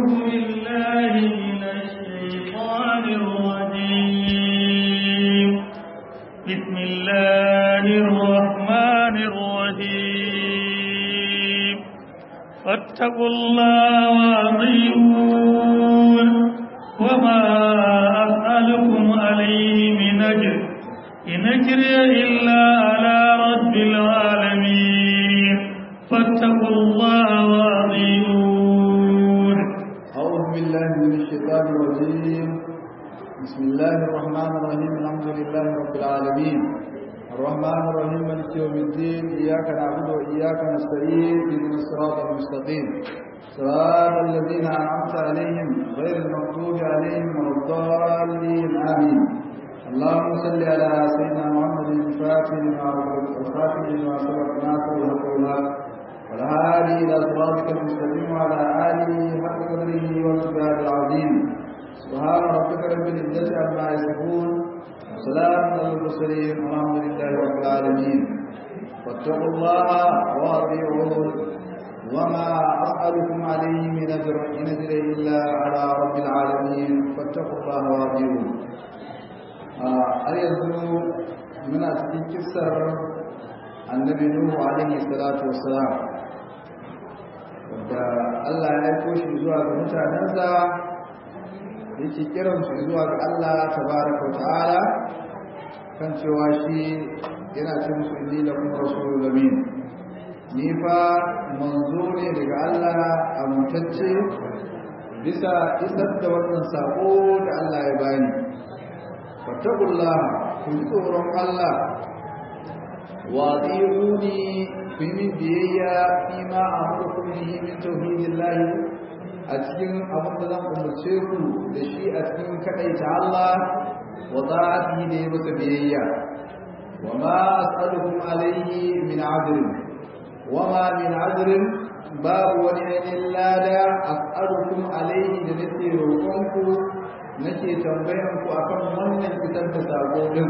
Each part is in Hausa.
بالله من الشيطان الرجيم بسم الله الرحمن الرحيم فاتقوا الله وأطيعون وما أسألكم عليه من أجر إن أجري إلا على رب العالمين فاتقوا الله وأطيعون أعوذ بالله من الشيطان الرجيم بسم الله الرحمن الرحيم الحمد لله رب العالمين الرحمن الرحيم مالك يوم الدين إياك نعبد وإياك نستعين اهدنا الصراط المستقيم صراط الذين أنعمت عليهم غير المغضوب عليهم ولا الضالين آمين اللهم صل على سيدنا محمد الفاتح لما أغلق والخاتم لما سبق ناصر الحق والحق والهادي إلى صراطك المستقيم وعلى آله حق قدره والمقدار العظيم سبحان ربك رب العزة عما يصفون وسلام على المرسلين والحمد لله رب العالمين واتقوا الله وأطيعون وما أسألكم عليه من أجر إن أجري إلا على رب العالمين فاتقوا الله وأطيعون har yanzu muna cikin kissar annabi nuhu alaihi salatu wassalam da Allah ya aiko shi zuwa ga mutanensa yake kiran su zuwa ga Allah tabaraka ta'ala kan cewa shi yana ce musu inni lakum rasulun amin ni fa manzo ne daga Allah amintacce bisa isar da wannan sako da Allah ya bani fattakullah ku ji tsoron Allah wa ziruni ku yi min biyayya fi ma a murkun bihi min tauhidillah a cikin abin da zan umarce ku da shi a cikin kaɗaita Allah wa ta'ati da ya masa biyayya wa ma as'alukum alayhi min adrin wa ma min adrin babu wani ainihin lada as'alukum alayhi da nake roƙonku nake tambayan ku akan wannan fitar da sako din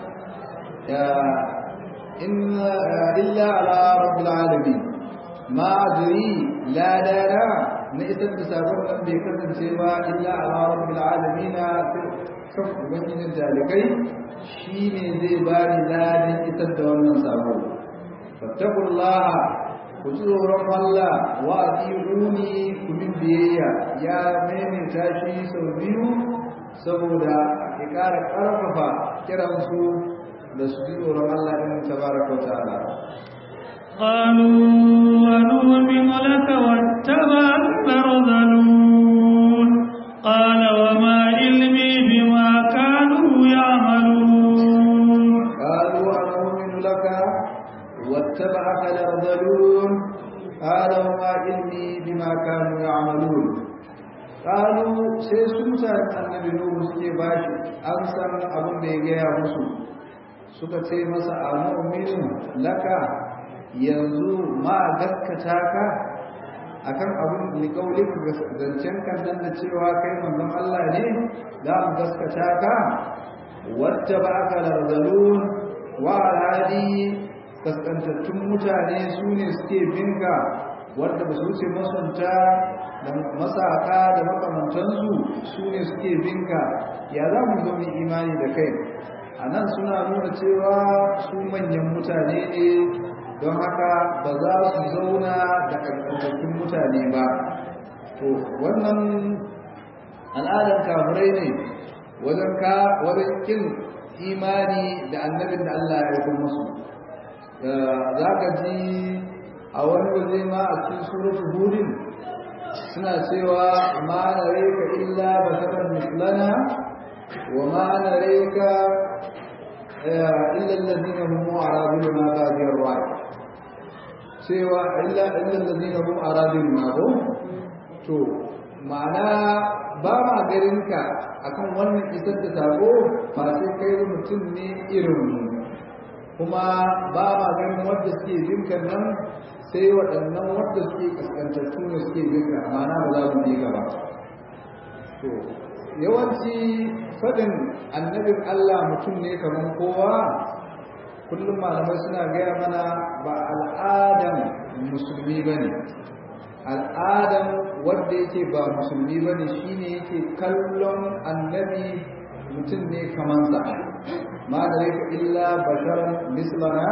inna illa ala rabbil alamin ma adri la dara na isar da sakon nan bai kasance ba illa ala rabbil alamin kan ubangijin jalikai shine zai bani ladan isar da wannan sako fattaqullaha ku ji tsoron Allah wa adiuni ku min biyayya ya maimaita shi sau biyu saboda ya ƙara ƙarfafa kiransu da su ji tsoron Allah ɗin tabaraka wa ta'ala قالوا ونؤمن لك واتبعك الأرذلون قال وما علمي بما كانوا يعملون قالوا أنؤمن لك واتبعك الأرذلون قال وما علمي بما كانوا يعملون قالوا sai su mutanen annabi Nuhu suke bashi an san abin da ya gaya musu suka ce masa amu'minu laka yanzu ma gaskata ka akan abin da kaulin zancen kan nan da cewa kai manzon Allah ne za mu gaskata ka wacce ba aka larzalun wa alhadi kaskantattun mutane su ne suke binka wadda ba su wuce masunta da masaka da makamantansu su ne suke binka ya za mu zama imani da kai a nan suna nuna cewa su manyan mutane ne don haka ba za su zauna da ƙarƙarƙarƙun mutane ba to wannan al'adar kafirai ne wajen ka wajen kin imani da annabin da Allah ya yi musu za ka ji a wani waje ma a cikin suratul hudin suna cewa ma nareka illa basharan mislana wa ma nareka illa alladhina hum aradun ma badiyar ra'i cewa illa illa alladhina hum aradun ma ko to ma'ana ba ma garinka akan wannan isar da sako ba sai kai mutum ne irin mu kuma ba ma ganin wanda suke binka nan sai waɗannan wanda suke kaskantattu ne suke binka ma'ana ba za mu bi ka ba to yawanci faɗin annabin Allah mutum ne kamar kowa kullum malamai suna gaya mana ba al'adan musulmi ba ne al'adan wanda yake ba musulmi bane shine yake kallon annabi mutum ne kaman sa ma da illa basharan mislana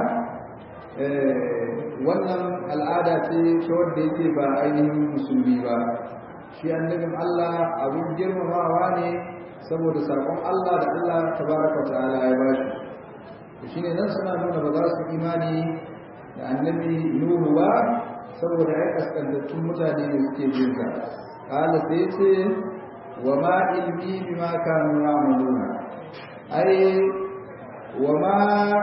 wannan al'ada ce ta wanda yake ba ainihin musulmi ba shi annabin Allah abin girmamawa ne saboda sakon Allah da Allah tabaraka ta'ala ya bashi shine nan suna nuna ba za su imani da annabi Nuhu ba saboda ya kaskantattun mutane ne suke jin sa kala sai ce wa ma ilmi bima kanu ya'maluna ai wa ma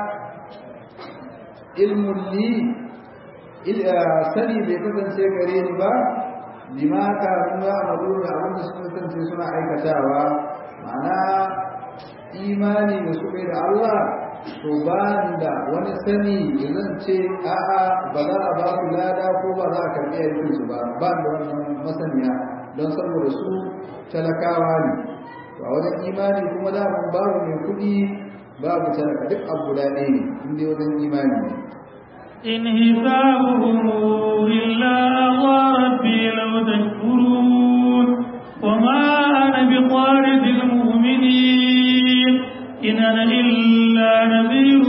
ilmun li sani bai kasance gare ni ba bima kanu ya'maluna abinda suka kasance suna aikatawa ma'ana imani da suka yi da Allah to ba da wani sani zan ce a'a ba za a ba su lada ko ba za a karɓi aikin su ba ba da wannan masaniya don saboda su talakawa ne to a wajen imani kuma da mun babu mai kuɗi babu talaka duk abu guda ɗaya ne in dai wajen imani ne إن حسابهم إلا على ربي لو تشكرون وما أنا بطارد المؤمنين إن أنا إلا نذير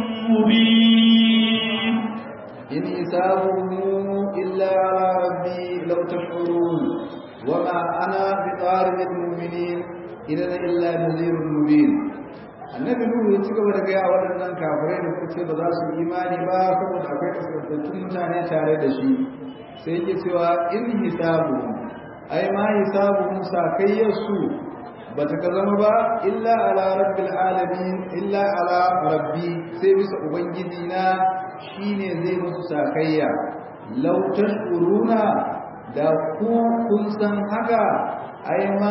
مبين إن حسابهم إلا على ربي لو تشكرون وما أنا بطارد المؤمنين إن أنا إلا نذير مبين annabi nuhu ya ci gaba da gaya waɗannan kafirai da kuce ba za su imani ba saboda akwai kaskantattun mutane tare da shi sai yake cewa in hisabu ai ma hisabu sakayyar su ba ta ka zama ba illa ala rabbil alamin illa ala rabbi sai bisa ubangiji na shine zai musu sakayya law tashkuruna da ku kun san haka ai ma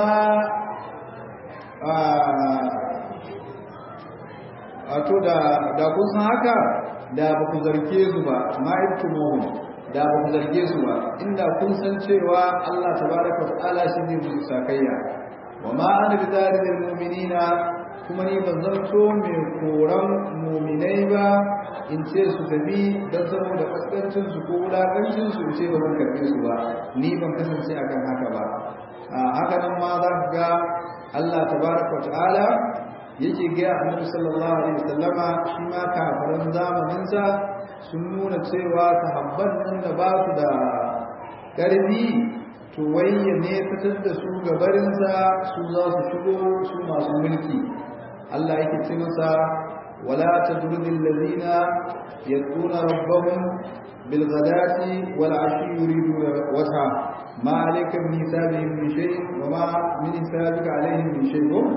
wato da da kun san haka da ba ku zarge su ba ma ibtumuhum da ba ku zarge su ba inda kun san cewa Allah tabaraka wa ta'ala shi ne musu sakayya wa ma ana bi zalimil mu'minina kuma ni ban zanto mai koran mu'minai ba in ce su tafi don saboda kaskancin su ko wulakancin su ce ba zan karbe su ba ni ban kasance akan haka ba a haka nan ma za ka ga Allah tabaraka wa ta'ala yake ga Annabi sallallahu alaihi wasallama shi ma kafiran zamanin sa sun nuna cewa sahabban nan da ba su da karfi to wayya ne fitar da su gabarinsa su za su shigo su masu mulki Allah yake ce masa wala tadrudil ladina yaquna rabbahum bil ghadati wal ashi yuriduna wajha ma alayka min hisabihim min shay'in wa ma min hisabika alayhim min shay'in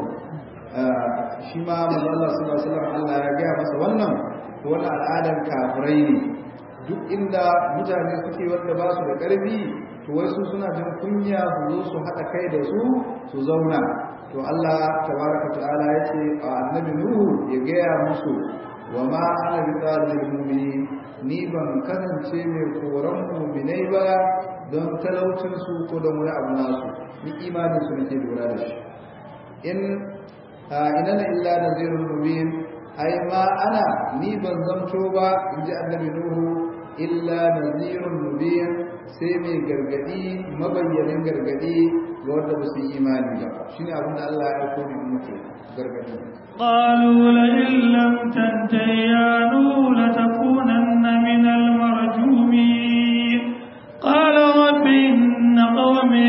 shi ma manzo Allah sallallahu alaihi wasallam Allah ya ga masa wannan wannan al'adar kafirai ne duk inda mutane suke wanda ba su da ƙarfi to wai su suna jin kunya su zo su haɗa kai da su su zauna to Allah tabaraka ta'ala ya ce a annabi Nuhu ya gaya musu wa ma ana bi tsarin mu'mini ni ban kasance mai koran mu'minai ba don talaucin su ko don wani abu nasu ni imanin su nake lura da shi in inana illa nazirul mubin ai ma ana ni ban zamto ba in ji annabi Nuhu illa nazirun mubin sai mai gargadi mabayyanin gargadi ga wanda ba su yi imani ba shine abin da Allah ya aiko ni muku gargadi قالوا لئن لم تنته يا نوح لتكونن من المرجومين قال رب إن قومي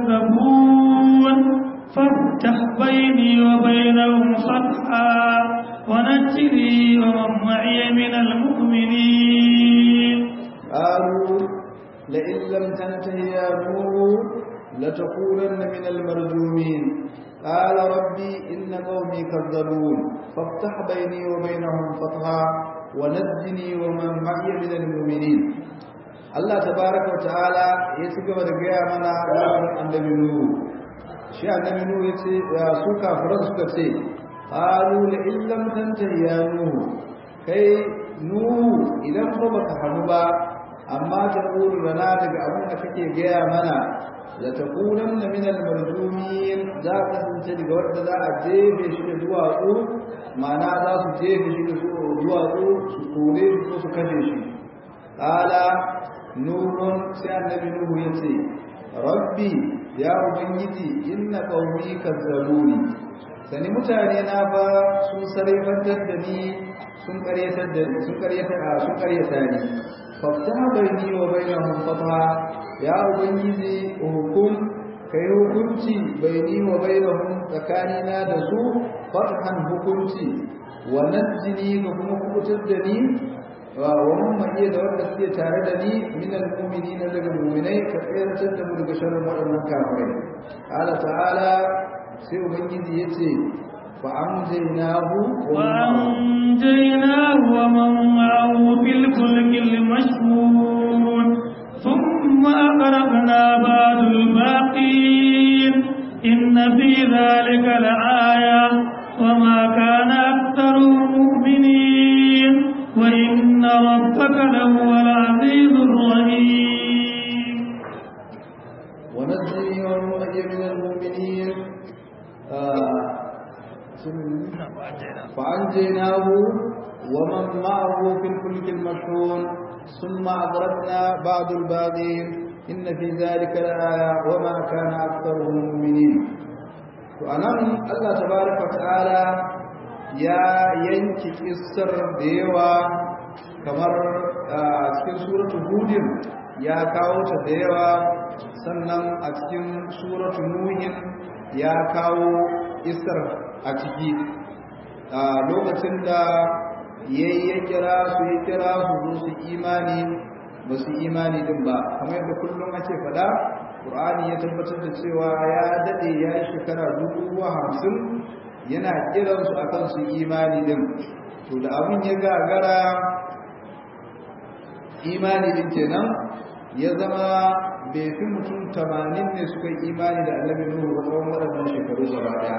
كذبون فافتح بيني وبينهم صفحا ونجني ومن معي من المؤمنين قالوا لئن لم تنته يا نوح لتكونن من المرجومين قال ربي إن قومي كذبون فافتح بيني وبينهم فتحا ونجني ومن معي من المؤمنين Allah tabaraka wa ta'ala ya ci gaba da gaya mana labarin annabi Nuhu shi annabi Nuhu yace su kafiran suka ce qalu la illam tantahi ya Nuhu kai Nuhu idan ba baka hanu ba amma ta ƙuru rana daga abin da kake gaya mana da ta ƙunan na minal marjumin za ka kasance daga wadda za a jefe shi da duwatsu ma'ana za su jefe shi da duwatsu su kore shi ko su kashe shi ƙala nuhun sai annabi nuhu ya ce rabbi ya ubangiji inna qaumi kazzabuni sani mutane na ba sun sarrafantar da ni sun karyatar da sun karyata sun karyata ni fafta bayni wa bainahum fatha ya ubangiji hukum kai hukunci bayni wa bainahum tsakanina da su fathan hukunci wa najjini ga kuma kubutar da ni wa mamman iya da wanda suke tare da ni minal mu'minina daga mu'minai ka tsayar da mu daga sharrin waɗannan kafirai Allah ta'ala sai ubangiji yace fa amjaynahu wa amjaynahu wa man ma'ahu fil fulkil mashhun thumma aghraqna ba'dul baqin inna fi dhalika la'aya وما كان أكثرهم مؤمنين وإن ربك لهو العزيز الرحيم ونجي ومن من المؤمنين آه فأنجيناه ومن معه في الفلك المشحون ثم أغرقنا بعض الباقين إن في ذلك لآية وما كان أكثرهم مؤمنين وأنا الله تبارك وتعالى يا ينكي كسر ديوا kamar a cikin suratul hudin ya kawo ta da yawa sannan a cikin suratul nuhin ya kawo isar a ciki a lokacin da yayi ya kira su ya kira su zo su imani ba su imani din ba kamar yadda kullum ake faɗa Qur'ani ya tabbatar da cewa ya dade ya yi shekara dubu hamsin yana kiransu akan su imani din to da abin ya gagara imani din kenan ya zama bai fi mutum tamanin ne suka yi imani da annabi nuhu ba tsawon waɗannan shekaru gaba ɗaya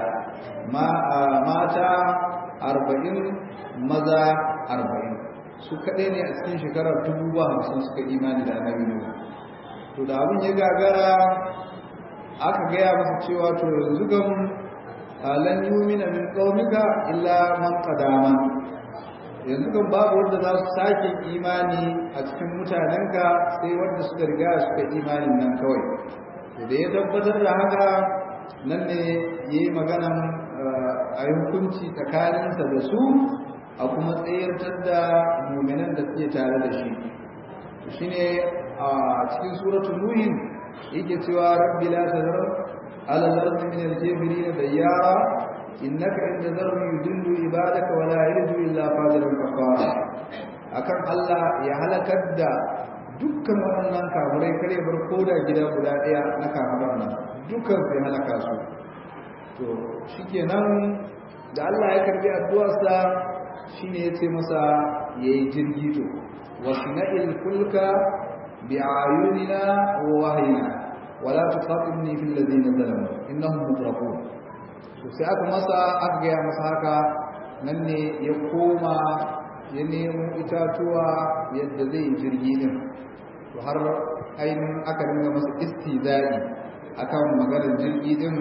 mata arba'in maza arba'in su kaɗai ne a cikin shekarar dubu ba hamsin suka imani da annabi nuhu to da abin ya gagara aka gaya masa cewa to yanzu gam lan yumina min qaumika illa man qadama yanzu kan babu wanda za su sake imani a cikin mutanenka sai wanda suka riga suka imanin nan kawai da ya tabbatar da haka nan ne ya yi maganan a yi hukunci tsakaninsa da su a kuma tsayartar da muminan da suke tare da shi shi ne a cikin suratun nuhin yake cewa rabbi la tazar ala zarfi min al-kafirin dayyara innaka in tazarhum yudillu ibadaka wa la yalidu illa fajiran kafara akan Allah ya halakar da dukkan waɗannan kafirai kare bar koda gida guda ɗaya na kafiran nan dukkan sai halaka su to shikenan da Allah ya karbi addu'arsa shine yace masa yayi jirgi to wasina'il fulka bi'ayunina wa wahyina wala tuqatilni fil ladina zalamu innahum mutrafun to sai aka masa aka gaya masa haka nan ne ya koma ya nemo itatuwa yadda zai jirgi din to har ainihin aka dinga masa istizai akan maganar jirgi din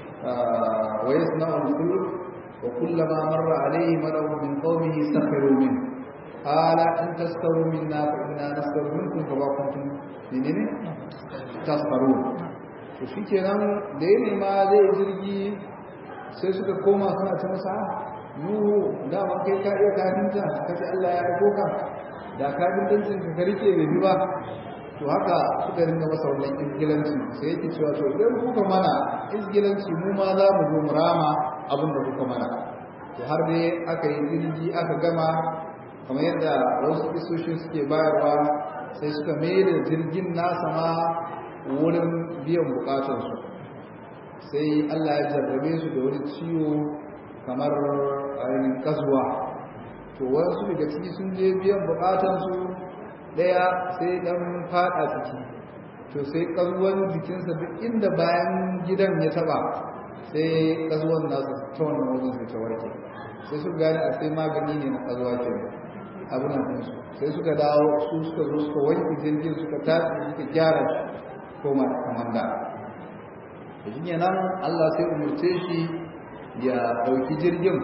wa yasna'u al-fulk wa kullama marra alayhi mala'un min qawmihi sakhiru min qala in taskaru minna fa inna naskaru minkum kama kuntum menene taskarun to shikenan da ya nema zai jirgi sai suka koma suna ta masa nuhu dama kai ka iya kafinta ka ce Allah ya aiko ka da kafintancin ka rike bai bi ba to haka suka ringa masa wannan izgilanci sai yake cewa to idan kuka mana izgilanci mu ma za mu zo mu rama abin da kuka mana to har dai aka yi jirgi aka gama kamar yadda wasu kisoshin suke bayarwa sai suka mai da jirgin nasa ma wurin biyan bukatarsu sai Allah ya jarrabe su da wani ciwo kamar ainihin kasuwa to wasu daga ciki sun je biyan bukatansu daya sai dan fada ciki to sai kasuwan jikinsa duk inda bayan gidan ya taba sai kasuwan nasu ta wannan wajen sai ta warke sai su gane a sai magani ne na kasuwa ke abin nan sai suka dawo su suka zo suka wanke jirgin suka tafi suka gyara shi koma kamar da shi ne nan Allah sai umurce shi ya ɗauki jirgin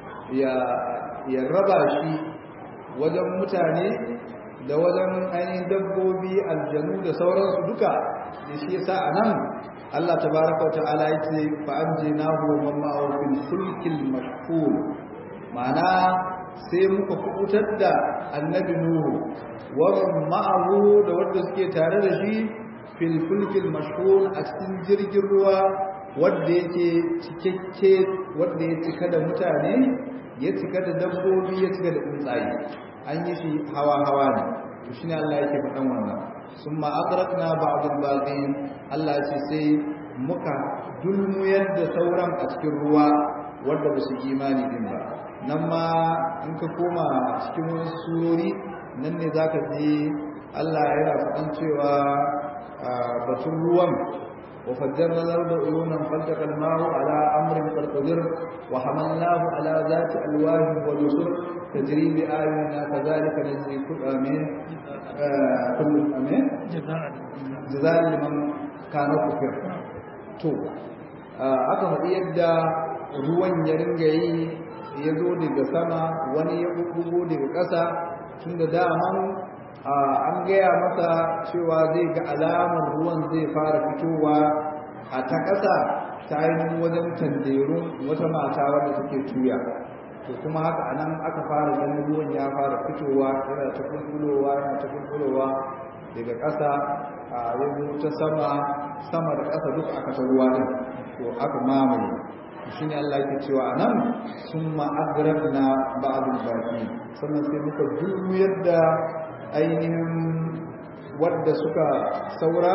ya raba shi wajen mutane da wajen ainihin dabbobi aljanu da sauransu duka da shi yasa anan Allah tabaraka wa ta'ala yace fa anjinahu wa man ma'ahu fil fulkil mashhur ma'ana sai muka kubutar da annabi nuhu wa man ma'ahu da wanda suke tare da shi fil fulkil mashhur a cikin jirgin ruwa wanda yake cikakke wanda ya cika da mutane ya cika da dabbobi ya cika da tsuntsaye an yi shi hawa hawa ne to shine Allah yake faɗan wannan summa aghraqna ba'd al-baqin Allah ya ce sai muka dulmuyar da sauran a cikin ruwa wanda ba su imani din ba nan ma in ka koma cikin wasu surori nan ne zaka ji Allah yana faɗan cewa batun ruwan وفجرنا الأرض عيونا فالتقى الماء على أمر قد قدر وحملناه على ذات ألواح ودسر تجري بآياتنا كذلك نجزي كل آمين كل آمين جزاء لمن كان كفر تو aka faɗi yadda ruwan ya ringa yi ya zo daga sama wani ya bugu daga ƙasa tun da daman an gaya masa cewa zai ga alamar ruwan zai fara fitowa a ta ƙasa ta ainihin wajen tanderun wata mata wadda take tuya to kuma haka anan aka fara ganin ruwan ya fara fitowa yana ta kulkulowa yana ta kulkulowa daga ƙasa a yanzu ta sama sama da ƙasa duk aka ta ruwa din to aka mamaye shi ne Allah yake cewa anan sun ma'agrabna ba'dul baqi sannan sai muka juyar da ainihin wadda suka saura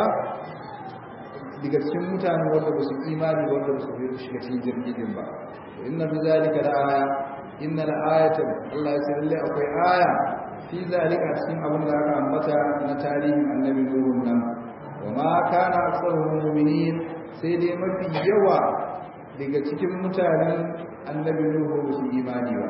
daga cikin mutane wadda ba su imani wadda ba su shiga cikin jirgin ba inna fi zalika da aya inna la ayatan Allah ya sai lalle akwai aya fi zalika cikin abin da aka ambata na tarihin annabi Nuhu nan wa ma kana aktsaruhum mu'minin sai dai mafi yawa daga cikin mutanen annabi Nuhu ba su imani ba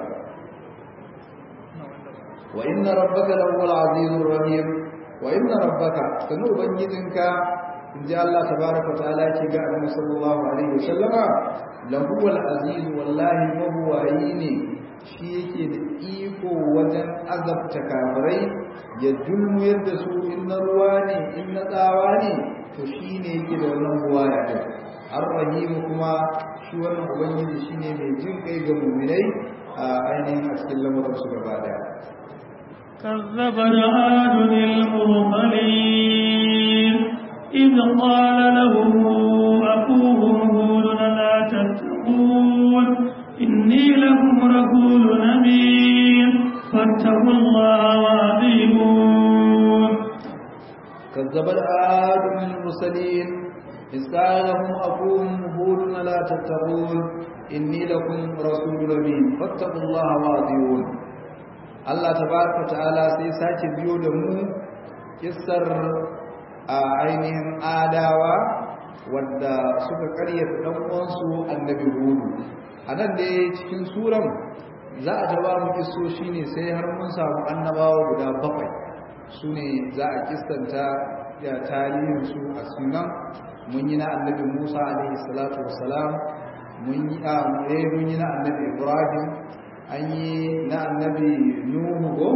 وإن ربك لهو العزيز الرحيم وإن ربك سنو بنجدنك إن جاء الله تبارك وتعالى كي النبي صلى الله عليه وسلم لهو العزيز والله وهو عيني shi yake da iko wajen azabta kafirai ya dulmu yadda su in na ruwa ne in na tsawa ne to shi ne yake da wannan ruwa ya ɗin arrahimu kuma shi wannan ubangiji shi ne mai jin kai ga muminai a ainihin a cikin lamuransu gaba daya كذب عاد المرسلين إذ قال لهم أخوهم هود لا تتقون إني لكم رسول أمين فاتقوا الله وأطيعون كذب العاد من المرسلين إذ قال لهم أخوهم هود لا تتقون إني لكم رسول أمين فاتقوا الله وأطيعون Allah tabaraka ta'ala sai sake biyo da mu kissar a ainihin adawa wadda suka karyata dan uwansu annabi hudu anan da cikin suran za a ta ba mu kissoshi ne sai har mun samu annabawa guda bakwai su ne za a kistanta ya tarihin su a sunan mun yi na annabi Musa alaihi salatu wassalam mun yi a mun yi na annabi Ibrahim an yi na annabi nuhu go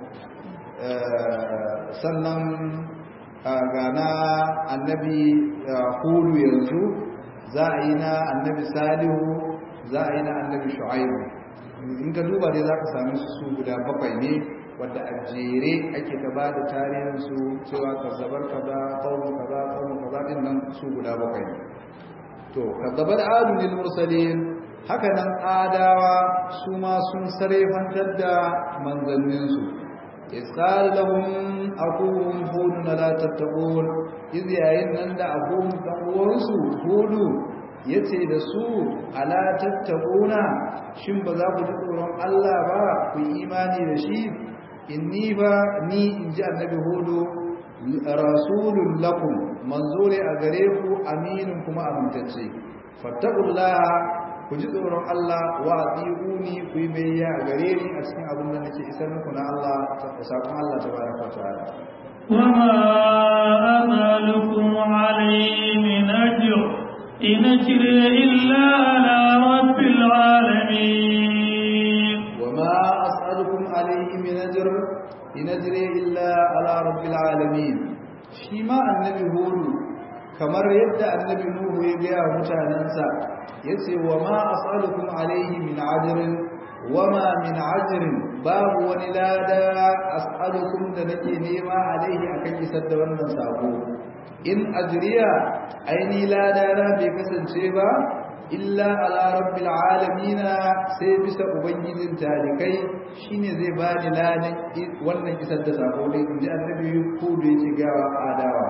sannan ga na annabi hudu yanzu za a yi na annabi salihu za a yi na annabi shu'aibu in ka duba dai za ka sami su guda bakwai ne wadda a jere ake ta ba da tarihinsu cewa ka zabar kaza ƙaunin kaza ƙaunin kaza ɗin nan su guda bakwai ne to ka zabar adu lil mursalin haka nan adawa su ma sun sarefantar da manzanninsu isqal lahum aqum hudun la tattaqun iz yayin nan da aqum dan uwansu hudu yace da su ala tattaquna shin ba za ku ji tsoron Allah ba ku imani da shi inni ba ni inji annabi hudu rasulun lakum manzo ne a gare ku aminin kuma amintacce fattaqullaha ku ji tsoron Allah wa atiuni ku yi bayya a gare ni a cikin abin da nake isar muku na Allah ta sakon Allah tabaraka wa ta'ala وما أسألكم عليه من أجر إن أجري إلا على رب العالمين وما أسألكم عليه من أجر إن أجري إلا على رب العالمين شيما النبي هود kamar yadda annabi nuhu ya gaya mutanensa ya ce wa ma as'alukum alaihi min ajrin wa ma min ajrin babu wani lada as'alukum da nake nema alaihi akan isar da wannan sako in ajriya aini lada na bai kasance ba illa ala rabbil alamin sai bisa ubangijin talikai shine zai bani ladan wannan isar da sako ne inji annabi ko da yake gawa adawa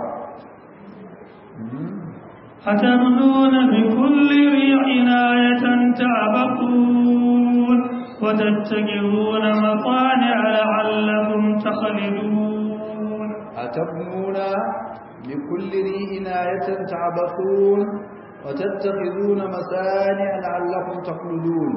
أتبنون بكل ريع آية تعبقون وتتخذون مصانع لعلكم تخلدون أتبنون بكل ريع آية تعبقون وتتخذون مسانع لعلكم تخلدون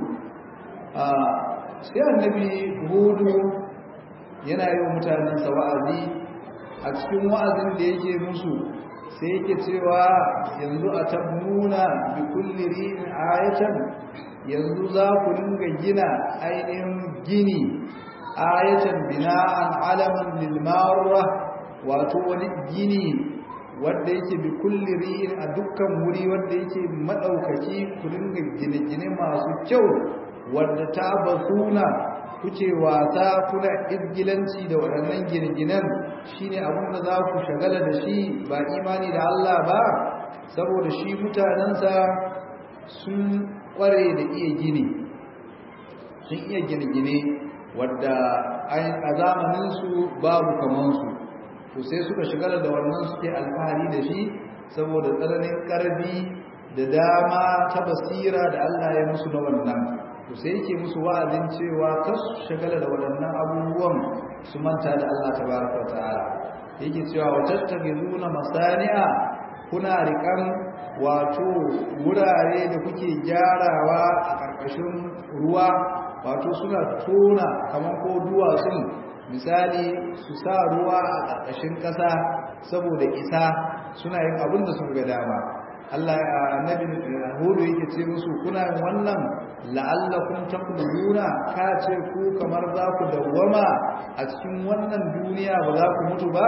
sai annabi hudu yana yi wa mutanensa wa'azi a cikin wa'azin da yake musu sai yake cewa yanzu a tabnuna bi kulli ri'in ayatan yanzu za ku dinga gina ainihin gini ayatan bina'an alaman lil marra wato wani gini wanda yake bi kulli ri'in a dukkan wuri wanda yake madaukaki ku dinga gine-gine masu kyau wanda ta basuna kuce wasa kuna izgilanci da waɗannan gine-ginen shine abin da za ku shagala da shi ba imani da Allah ba saboda shi mutanensa sun ƙware da iya gini sun iya gine-gine wadda a zamaninsu babu kamansu to sai suka shigala da wannan suke alfahari da shi saboda tsananin ƙarfi da dama ta basira da Allah ya musu na wannan to sai yake musu wa'azin cewa kar su shagala da waɗannan abubuwan su manta da Allah tabaraka wa ta'ala yake cewa wa tattakhizuna masani'a kuna rikan wato wurare da kuke gyarawa a ƙarƙashin ruwa wato suna tona kamar ko duwatsun misali su sa ruwa a ƙarƙashin ƙasa saboda isa suna yin abin da sun ga dama Allah annabi Hudu yake ce musu kuna yin wannan la'allakum taquluna ka ce ku kamar za ku dawwama a cikin wannan duniya ba za ku mutu ba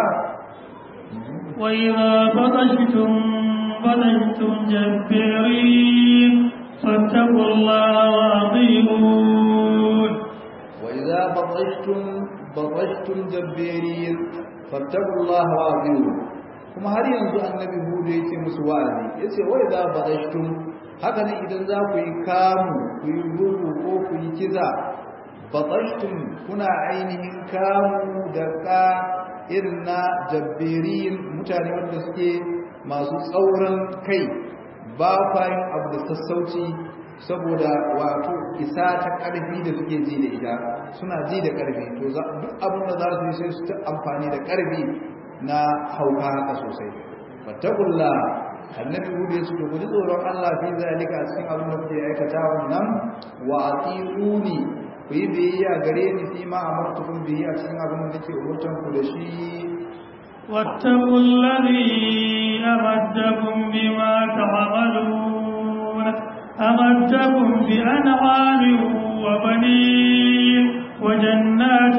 wa idza batashtum batashtum jabbirin fattaqullaha wa atiqun wa idza batashtum batashtum jabbirin fattaqullaha wa atiqun kuma har yanzu annabi hudu yake musu wa'azi yace wa idza badashtum haka ne idan za ku yi kamu ku yi rubu ko ku yi kiza badashtum kuna ainihin kamu da ka irin na jabbirin mutane wanda suke masu tsauran kai ba kwayin abu da sassauci saboda wato isa ta ƙarfi da suke ji da ita suna ji da ƙarfi to duk abin da za su yi sai su ta amfani da ƙarfi na hauka haka sosai fattakulla annabi hudu ya ce ku ji tsoron Allah fi zalika cikin abin da kuke aikata wannan wa atiuni ku yi biyayya gare ni fi ma amartukum bihi a cikin abin da nake umurtan ku da shi واتقوا الذي أمدكم بما تعملون أمدكم بأنعام وبنين وجنات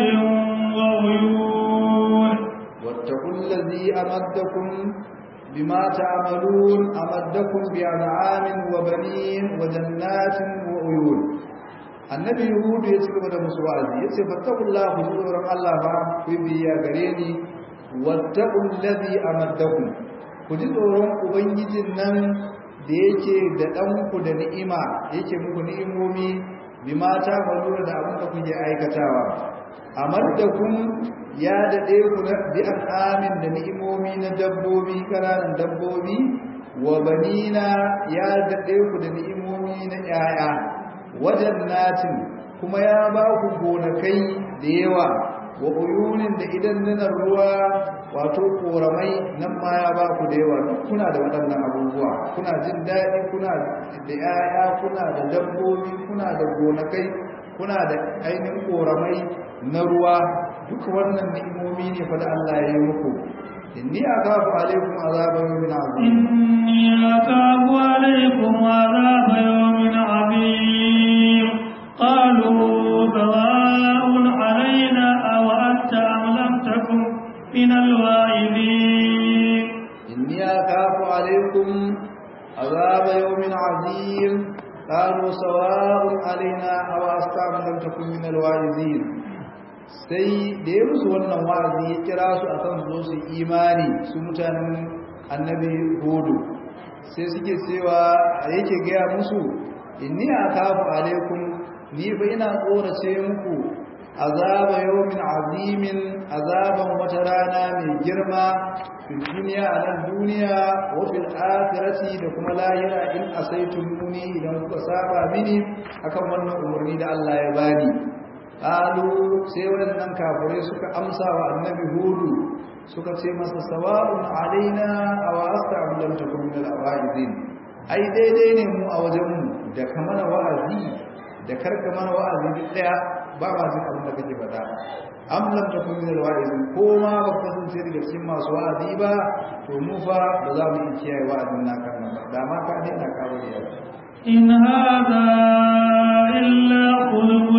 وعيون واتقوا الذي أمدكم بما تعملون أمدكم بأنعام وبنين وجنات وعيون annabi yahudu ya ci gaba da musu wa'azi yace fattakullahu ku tsoron Allah ba ku yi biya gare ni wattaqul ladhi amaddakum ku ji tsoron ubangijin nan da yake da dan ku da ni'ima yake muku ni'imomi bima ta malura da abin da kuke aikatawa amaddakum ya daɗe ku na bi amin da ni'imomi na dabbobi ƙananan dabbobi wa banina ya daɗe ku da ni'imomi na ƴaƴa wajen natin kuma ya ba ku gonakai da yawa wa uyunin da idan nunar ruwa wato koramai nan ma ya ba ku da yawa duk kuna da waɗannan abubuwa kuna jin daɗi kuna da ƴaƴa kuna da dabbobi kuna da gonakai kuna da ainihin koramai na ruwa duk wannan ni'imomi ne fa da Allah ya yi muku inni akafu alaikum azaba yawmin azim inni akafu alaikum azaba yawmin azim qalu sawa'un alaina aw anta am lam takun min alwa'idin inni akafu alaikum عظيم قالوا سواء علينا أو أستعم لم تكن من الواعظين sai da ya musu wannan wa'azi ya kira su akan zo su imani su mutanen annabi hudu sai suke cewa yake gaya musu inni akafu alaikum ni fa ina tsorace muku azaba yawmin azimin azaban wata rana mai girma fil duniya a nan duniya wa fil akhirati da kuma lahira in asaitumuni idan kuka saba mini akan wannan umarni da Allah ya bani qalu sai wadannan kafirai suka amsa wa annabi hudu suka ce masa sawa'un alaina aw asta'am lam takun min al-awa'izin ai daidai ne mu a wajen mu da kamar wa'azi da karka mana wa'azi duk daya ba ma jin abin da kake faɗa am lam takun min alwa'izin ko ma ba ka kasance daga cikin masu wa'azi ba to mu fa ba za mu iya kiyaye wa'azin naka nan ba da ma ka daina ka bari ya إن هذا إلا خلق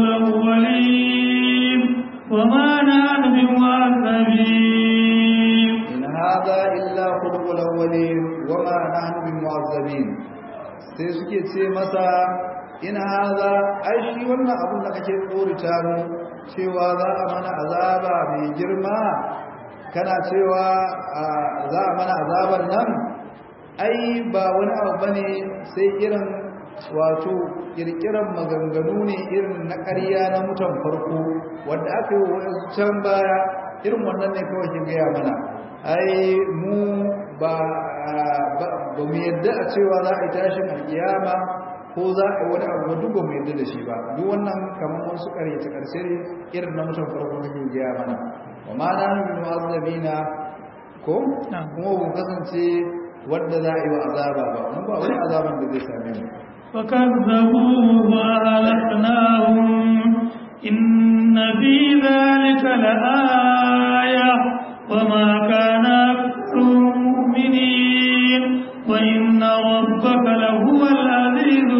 الأولين وما نحن بمعذبين in hadha illa khuluqul awwalin wa ma nahnu bimu'azzabin sai suke ce masa in hadha ai shi wannan abun da kake tsorita mu cewa za a mana azaba mai girma kana cewa za a mana azaban nan ai ba wani abu bane sai irin wato kirkiran maganganu ne irin na ƙarya na mutan farko wanda aka yi wa can baya irin wannan ne kawai ke gaya mana ai mu ba ba mu yadda a cewa za a yi tashin alkiyama ko za a yi wani abu duk ba mu yadda da shi ba duk wannan kamar wasu ƙaryace ƙarshe ne irin na mutan farko ke gaya mana wa ma na min mu'azzabina ko kuma ba kasance wanda za a yi wa azaba ba mun ba wani azaban da zai same mu فكذبوه وأهلكناهم إن في ذلك لآية وما كان أكثرهم مؤمنين وإن ربك لهو العزيز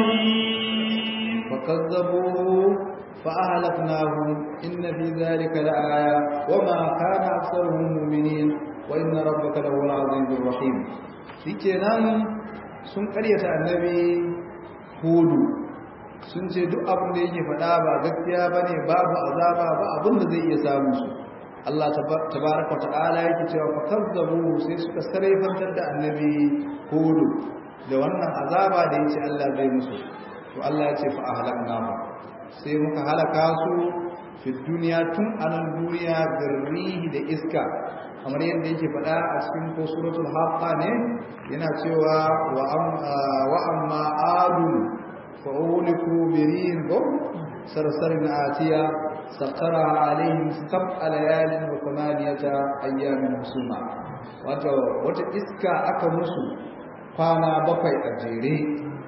الرحيم فكذبوه فأهلكناهم إن في ذلك لآية وما كان أكثرهم مؤمنين وإن ربك لهو العزيز الرحيم shikenan sun karyata annabi hudu sun ce duk abin da yake faɗa ba gaskiya bane babu azaba ba abin da zai iya samu su Allah tabaraka ta'ala yake cewa fa kazzabu sai suka sarrafantar da annabi hudu da wannan azaba da yace Allah zai musu to Allah ya ce fa ahlaknahu sai muka halaka su fi duniya tun anan duniya birrihi da iska kamar yadda yake faɗa a cikin ko suratul haqqa ne yana cewa wa wa amma adu fa uliku birin ko sarsarin atiya sakara alaihim sab'a layalin wa thamaniyata ayyamin husuma wato wata iska aka musu kwana bakwai a jere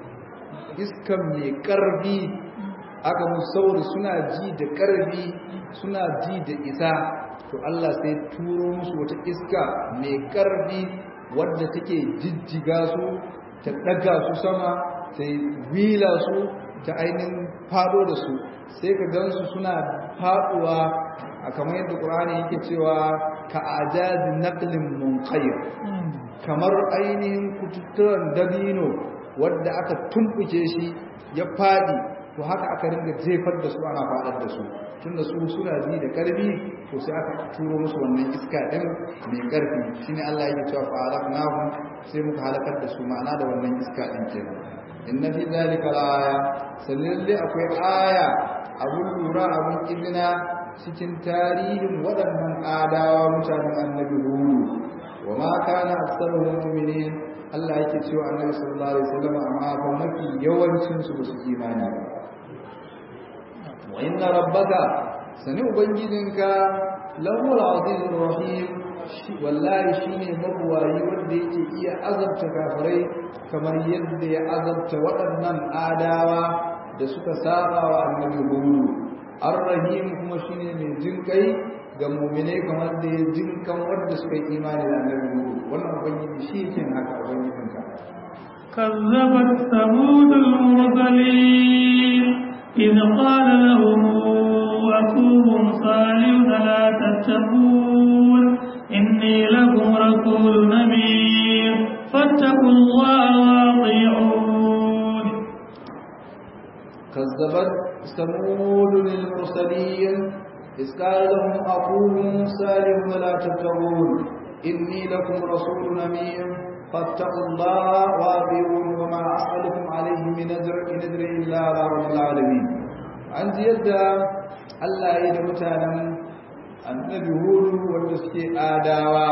iskan mai karfi aka musu saboda suna ji da karfi suna ji da isa to Allah sai turo musu wata iska mai karfi wadda take jijjiga su ta daga su sama ta wila su ta ainihin fado da su sai ka gansu suna faduwa a kamar yadda ƙur'ani yake cewa ka ajazi naqlin munqayr kamar ainihin kututturan dabino wadda aka tumbuke shi ya fadi to haka aka ringa jefar da su ana fadar da su tunda su suna ji da karfi to sai aka turo musu wannan iska din mai karfi shine Allah yake cewa fa alaqnahum sai muka halakar da su ma'ana da wannan iska din kenan inna fi zalika aya sallalle akwai aya abun lura abun izina cikin tarihin waɗannan adawa mutanen annabi hudu wa ma kana aktsaruhum mu'minin Allah yake cewa annabi sallallahu alaihi wasallam amma fa mafi yawancin su ba su imani ba wa inna rabbaka sani ubangijinka lahu al-azizur rahim wallahi shine mabuwayi wanda yake iya azabta kafirai kamar yadda ya azabta waɗannan adawa da suka saba wa annabi hudu ar-rahim kuma shine mai jinkai ga mu'mine kamar da ya jinkan wanda suka yi imani da annabi hudu wannan ubangiji shi yake haka ubangijinka كذبت ثمود المرسلين إذ قال لهم أخوهم صالح لا تتقون إني لكم رسول أمين فاتقوا الله وأطيعون كذبت ثمود المرسلين إذ قال لهم أخوهم صالح لا تتقون إني لكم رسول أمين فاتقوا الله وأطيعون وما أسألكم عليه من أجر إن أجر إلا على رب العالمين عن يدى الله يدمتنا النبي هود والمسكي آداوا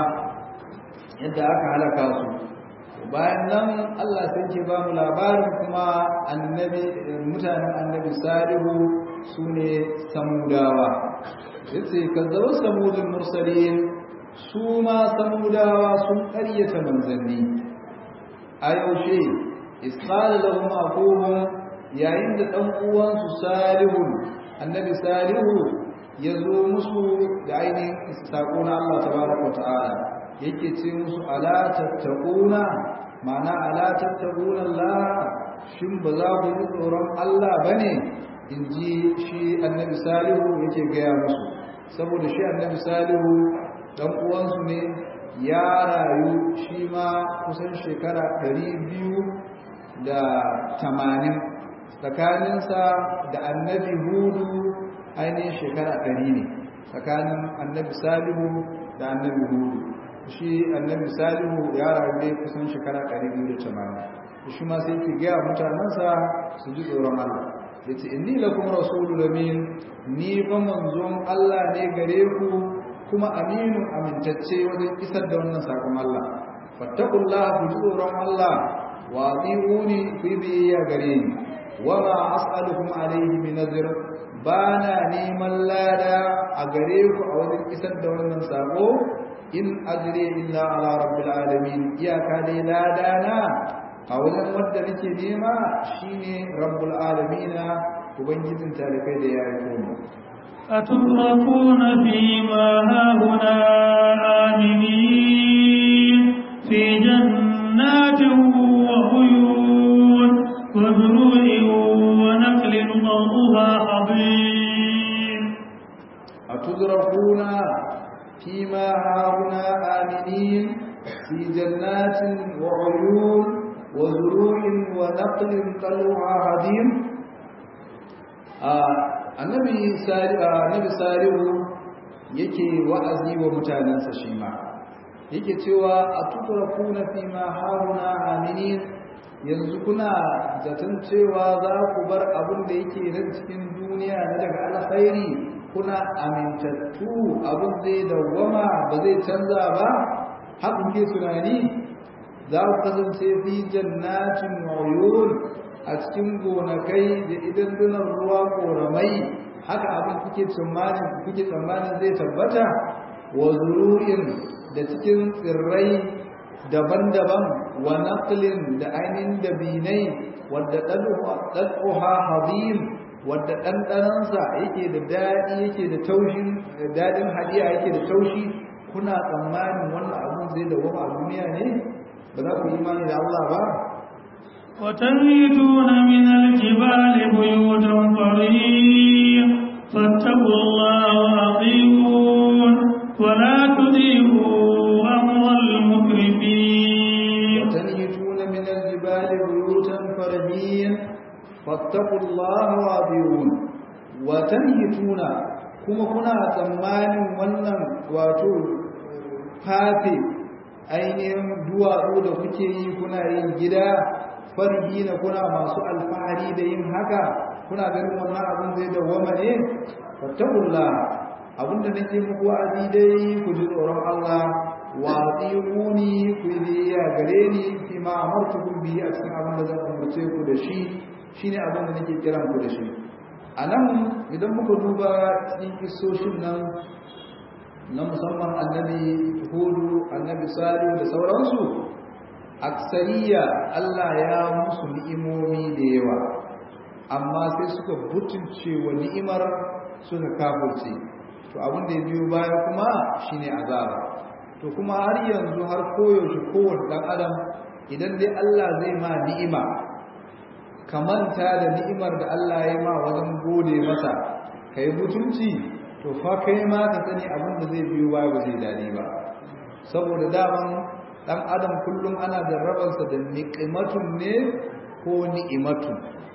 yadda aka halaka su bayan nan Allah sai ke ba mu labarin kuma annabi mutanen annabi salihu sune samudawa yace kazzabu samudul mursalin su ma samudawa sun ƙaryata manzanni a yaushe isqala lahum aquhum yayin da dan uwansu salihu annabi salihu ya zo musu da ainihin sako na Allah tabaraka wa ta'ala yake ce musu ala tattaquna ma'ana ala tattaquna Allah shin ba za ku yi tsoron Allah bane inji shi annabi salihu yake gaya musu saboda shi annabi salihu dan uwansu ne ya rayu shi ma kusan shekara ɗari biyu da tamanin tsakaninsa da annabi hudu ainihin shekara ɗari ne tsakanin annabi salihu da annabi hudu shi annabi salihu ya rayu ne kusan shekara ɗari biyu da tamanin shi ma sai ki gaya mutanensa su ji tsoron Allah ya ce inni lakum rasulul amin ni fa manzon Allah ne gare ku kuma aminu amintacce wajen isar da wannan sakon Allah fattakullah ku ji tsoron Allah wa atiuni ku biyayya gare ni wa ma as'alukum alayhi min ajr bana neman lada a gare ku a wajen isar da wannan sako in ajri illa ala rabbil alamin iyaka dai lada na a wajen wanda nake nema shine rabbul alamin ubangijin talikai da ya yi mu أتتركون فيما هاهنا آمنين في جنات وعيون وزروع ونخل ضوءها حضيم أتدركون فيما هاهنا آمنين في جنات وعيون وزروع ونخل طلعها هضيم آه annabi salihu yake wa'azi wa mutanensa shi ma yake cewa a tukura kuna fi ma haruna aminin yanzu kuna zaton cewa za ku bar abin da yake nan cikin duniya na daga alkhairi kuna amintattu abin zai dawwama ba zai canza ba haka ke tunani za ku kasance fi jannatin uyun a cikin gonakai da idan dunan ruwa koramai haka abin kuke tsammanin kuke tsammanin zai tabbata wa zuru'in da cikin tsirrai daban-daban wa naqlin da ainihin dabinai wadda ɗan'uha hazim wadda ɗanɗanansa yake da daɗi yake da taushin daɗin hadiya yake da taushi kuna tsammanin wannan abin zai dawama a duniya ne ba za ku yi imani da Allah ba وتنحتون من الجبال بيوتا فريق فاتقوا الله وأطيعون ولا تطيعوا أمر المكرمين وتنحتون من الجبال بيوتا فرهين فاتقوا الله وأطيعون وتنحتون kuma kuna tsammanin wannan wato kafe ainihin duwatsu da kuke yi kuna yin gida farihina kuna masu alfahari da yin haka kuna ganin wannan abin zai dawwama ne fattakullah abinda nake muku wa'azi dai ku ji tsoron Allah wa atiquni ku yi ya gare ni fi ma amartukum bihi a cikin abin da zan umarce ku da shi shine abin da nake kiran ku da shi anan idan muka duba cikin kissoshin nan na musamman annabi hudu annabi salihu da sauransu aksariya Allah ya musu ni'imomi da yawa amma sai suka butulce wa ni'imar suka kafirce to abin da ya biyo baya kuma shine azaba to kuma har yanzu har koyaushe kowane dan adam idan dai Allah zai ma ni'ima kamanta da ni'imar da Allah ya ma wajen gode masa kai butulci to fa kai ma ka sani abin da zai biyo baya ba zai dadi ba saboda daman dan adam kullum ana jarrabansa da niqimatun ne ko ni'imatun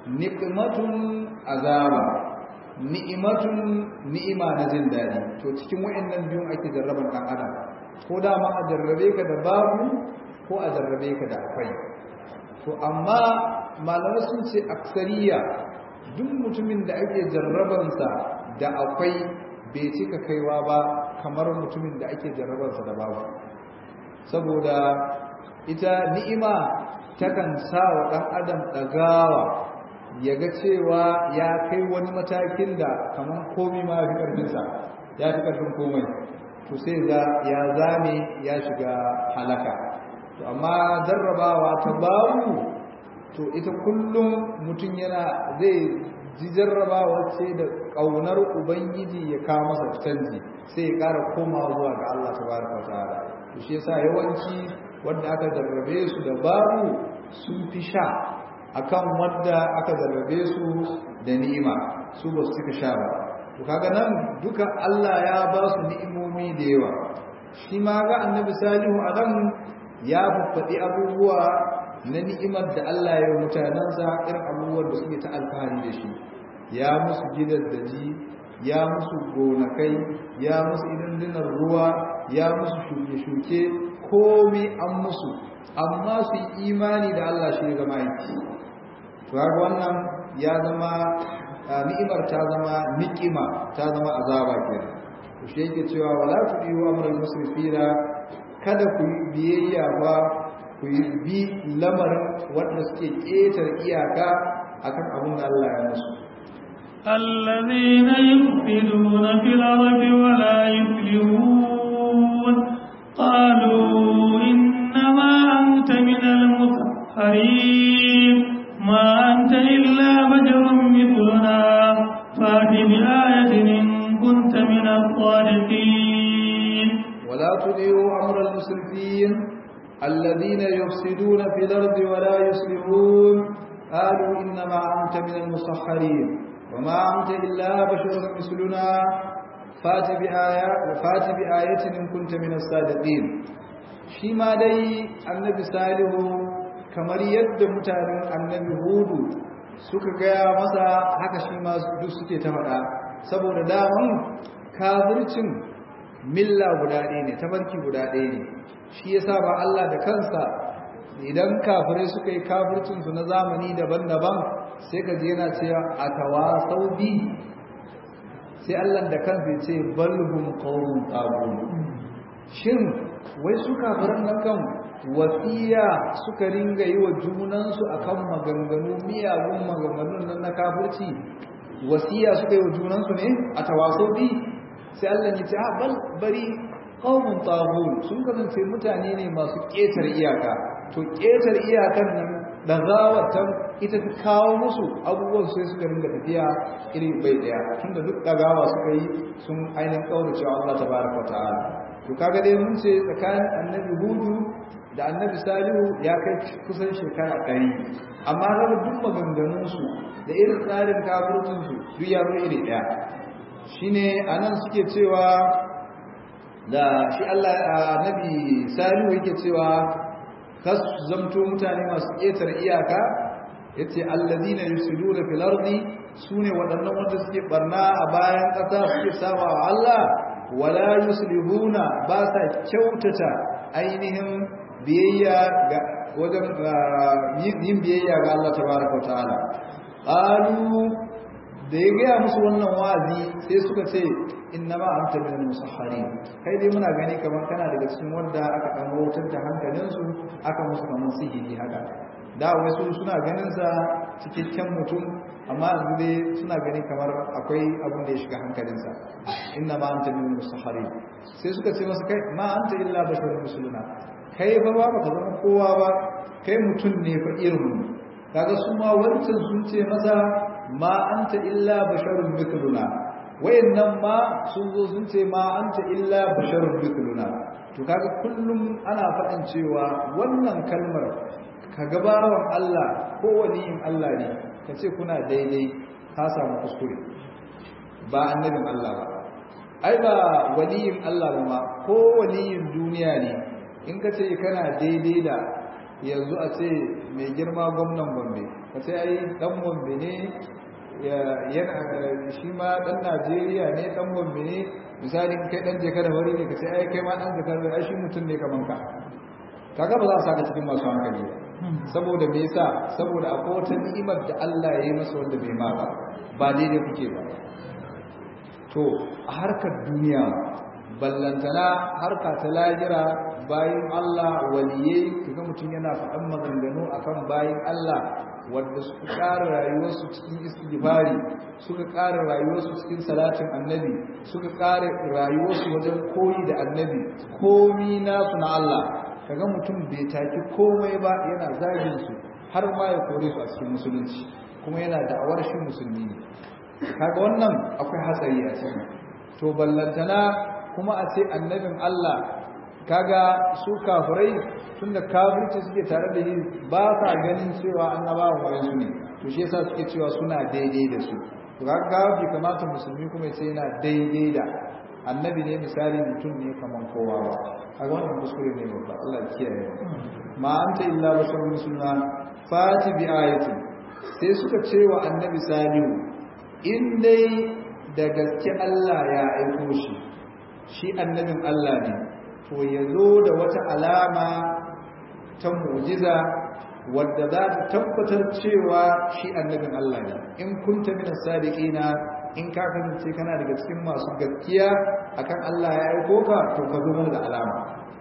niqmatun azaba ni'imatun ni'ima na jin daɗi to cikin wayannan biyun ake jarraban ɗan adam ko da ma a jarrabe ka da babu ko a jarrabe ka da akwai to amma malamai sun ce aksariya duk mutumin da ake jarrabansa da akwai bai cika kaiwa ba kamar mutumin da ake jarrabansa da babu saboda ita ni'ima takan sa wa ɗan adam ɗagawa ya ga cewa ya kai wani matakin da kamar komi ma fi ƙarfinsa ya fi ƙarfin komai to sai ga ya zame ya shiga halaka to amma jarrabawa ta babu to ita kullum mutum yana zai ji jarrabawa ce da ƙaunar ubangiji ya kawo masa canji sai ya ƙara komawa zuwa ga Allah tabaraka wa ta'ala to shi yasa yawanci wanda aka jarrabe su da babu sun fi sha akan wanda aka jarrabe su da ni'ima su ba su cika sha ba to kaga nan duka Allah ya ba su ni'imomi da yawa shi ma ga annabi salihu a nan ya faɗi abubuwa na ni'imar da Allah ya yi mutanensa irin abubuwan da suke ta alfahari da shi ya musu gidan daji ya musu gonakai ya musu idindinar ruwa ya musu shuke-shuke komai an musu amma su yi imani da Allah shi ga mahaifi to haka wannan ya zama ni'imar ta zama ni'ima ta zama azaba kenan to shi yake cewa wala tudiyu amral musrifina kada ku biyayya ba ku bi lamarin wanda suke ketar iyaka akan abin da Allah ya musu الذين يفسدون في الأرض ولا يفلحون قالوا إنما أنت من المسحرين ما أنت إلا بشر مثلنا فات بآية إن كنت من الصادقين ولا تطيعوا أمر المسرفين الذين يفسدون في الأرض ولا يصلحون قالوا إنما أنت من المسحرين وما أنت إلا بشر مثلنا فات بآية فات بآية إن كنت من الصادقين شيما دي النبي صالح kamar yadda mutanen annabi hudu suka gaya masa haka shi ma duk suke ta faɗa saboda daman kafircin milla guda ɗaya ne tabarki guda ɗaya ne shi yasa ba Allah da kansa idan kafirai suka yi kafircinsu na zamani daban-daban sai ka je yana cewa a tawasau bi sai Allah da kansa ce balhum qawmun tagun shin wai su kafiran nan kan wasiya suka ringa yi wa junansu akan maganganu miyagun maganganun nan na kafirci wasiya suka yi wa junansu ne a tawasau bi sai Allah ya ce a bal bari qaumun taghut sun kasance mutane ne masu ƙetar iyaka to ƙetar iyakan nan da zawatan ita ta kawo musu abubuwan sai suka ringa tafiya iri bai daya tunda duk dagawa suka yi sun ainihin kaurace Allah tabaraka wa ta'ala to kaga dai mun ce tsakanin annabi hudu da annabi salihu ya kai kusan shekara ɗari amma kaga duk maganganunsu da irin tsarin kafircinsu duk ya zo iri ɗaya shine anan suke cewa da shi Allah annabi salihu yake cewa kas zamto mutane masu ƙetar iyaka yace alladina yusiduna fil ardi sune waɗannan wanda suke barna a bayan ƙasa suke saba wa Allah wala yuslihuna ba sa kyautata ainihin biyayya ga wajen yin biyayya ga Allah tabaraka wa ta'ala qalu da ya gaya musu wannan wa'azi sai suka ce innama anta min al-musahharin kai dai muna gani kamar kana daga cikin wanda aka dan wautar da hankalinsu aka musu kamar sihiri haka da wasu suna ganin sa cikakken mutum amma yanzu dai suna gani kamar akwai abin da ya shiga hankalinsa innama anta min al-musahharin sai suka ce masa kai ma anta illa basharun musluna kai fa ba ka zama kowa ba kai mutum ne fa irin kaga su ma wancan sun ce masa ma anta illa basharun mithluna wayannan ma sun zo sun ce ma anta illa basharun mithluna to kaga kullum ana faɗin cewa wannan kalmar ka gabawan Allah ko waliyin Allah ne ka ce kuna daidai ka samu kuskure ba annabin Allah ba ai ba waliyin Allah ba ma ko waliyin duniya ne in ka ce kana daidai da yanzu a ce mai girma gwamnan gombe ka ce ai dan gombe ne yana shi ma dan najeriya ne dan gombe ne misali kai dan jeka da wari ne ka ce ai kai ma dan jeka da ai shi mutum ne kaman ka kaga ba za a saka cikin masu hankali ba saboda me yasa saboda akwai wata ni'imar da Allah ya yi masa wanda bai ma ba ba daidai kuke ba to a harkar duniya ballantana harka ta lahira bayan Allah waliyai kaga mutum yana faɗan maganganu akan bayan Allah wanda suka ƙara rayuwarsu cikin istighfari suka ƙara rayuwarsu cikin salatin annabi suka ƙara rayuwarsu wajen koyi da annabi komi nasu na Allah kaga mutum bai taki komai ba yana zagin su har ma ya kore su a cikin musulunci kuma yana da'awar shi musulmi ne kaga wannan akwai hatsari a cikin to ballantana kuma a ce annabin Allah kaga su kafirai tunda kafirci suke tare da yi ba sa ganin cewa annabawan wayansu ne to shi yasa suke cewa suna daidai da su to kaga bai kamata musulmi kuma ya ce yana daidai da annabi ne misali mutum ne kaman kowa ba a wannan kuskure ne babba Allah ya kiyaye ma anta illa basharun musulma fati bi ayatin sai suka ce wa annabi salihu in dai da gaske Allah ya aiko shi shi annabin Allah ne to ya zo da wata alama ta mu'jiza wadda za ta tabbatar cewa shi annabin Allah ne in kunta min as-sadiqina in ka kasance kana daga cikin masu gaskiya akan Allah ya aiko ka to ka zo da alama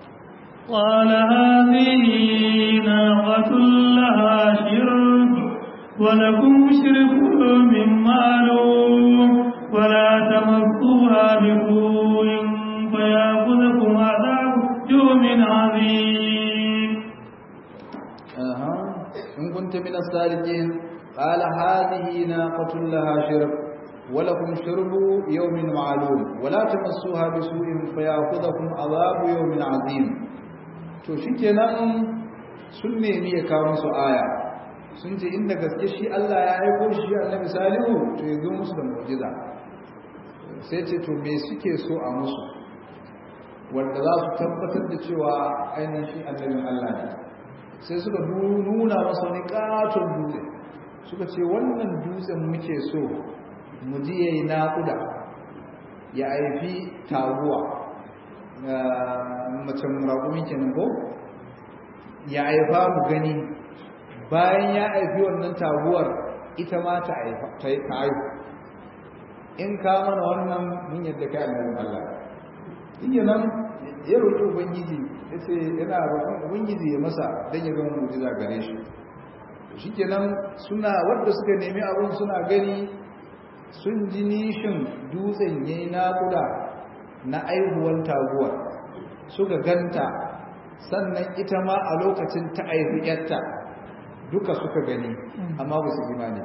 قال هذه ناقة لها شرب ولكم شرب من معلوم ولا تمسوها بسوء فيأخذكم عذاب يوم عظيم أها إن كنت من الصادقين قال هذه ناقة لها شرب ولكم شرب يوم معلوم ولا تمسوها بسوء فيأخذكم عذاب يوم عظيم to shikenan sun nemi ya kawo musu aya sun ce inda gaske shi Allah ya aiko shi annabi salihu to ya zo musu da mu'jiza sai ce to me suke so a musu wanda za su tabbatar da cewa ainihin shi annabin Allah ne sai suka nuna masa wani katon dutse suka ce wannan dutsen muke so mu ji yayi naƙuda ya aifi taguwa macen raƙumi kenan ko ya aifa mu gani bayan ya aifi wannan taguwar ita ma ta aifu in ka mana wannan mun yadda kai annabin Allah iya nan ya roƙi ubangiji ya ce yana roƙon ubangiji ya masa don ya gama mujiza gare shi shikenan suna wadda suka nemi abin suna gani sun ji nishin dutsen yayi naƙuda na aihuwan taguwar suka ganta sannan ita ma a lokacin ta aihu yarta duka suka gani amma ba su imani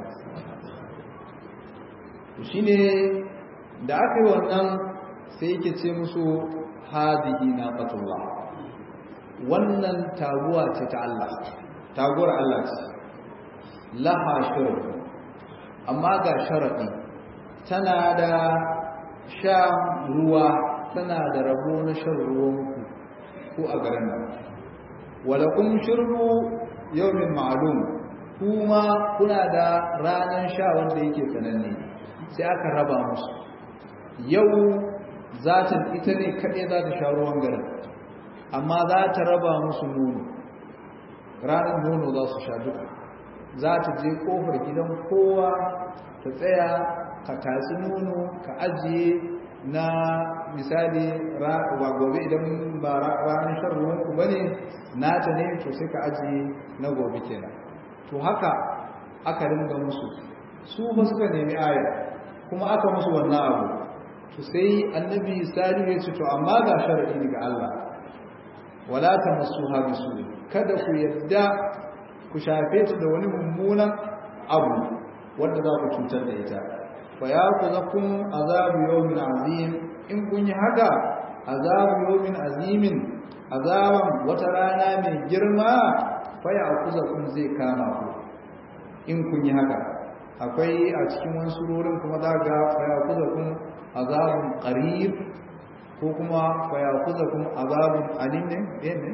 shi ne da aka yi wannan sai yake ce musu hadihi na fatullah wannan taguwa ce ta Allah taguwar Allah ce laha shirin amma ga sharaɗi tana da sha ruwa tana da rabo na shan ruwanku ko a garin nan walakun shirru yawmin ma'lum kuma kuna da ranar sha wanda yake sananne sai aka raba musu yau za ta ita ne kaɗai za ta sha ruwan garin amma za ta raba musu nono ranar nono za su sha duka za ta je ƙofar gidan kowa ta tsaya ka tatsi nono ka ajiye na misali ba gobe idan ba ranar shan ruwanku ba ne nata ne to sai ka ajiye na gobe kenan to haka aka ringa musu su ba suka nemi aya kuma aka musu wannan abu to sai annabi salihu ya ce to amma ga sharadi daga Allah wala tamassuha bisu kada ku yadda ku shafe ta da wani mummunan abu wanda za ku cutar da ita fa ya kuzakum azabu yawmin azim in kun yi haka azabu yawmin azimin azaban wata rana mai girma fa ya kuzakum zai kama ku in kun yi haka akwai a cikin wani surorin kuma za ga fa ya kuzakum azabun qarib ko kuma fa ya kuzakum azabun alim ne ne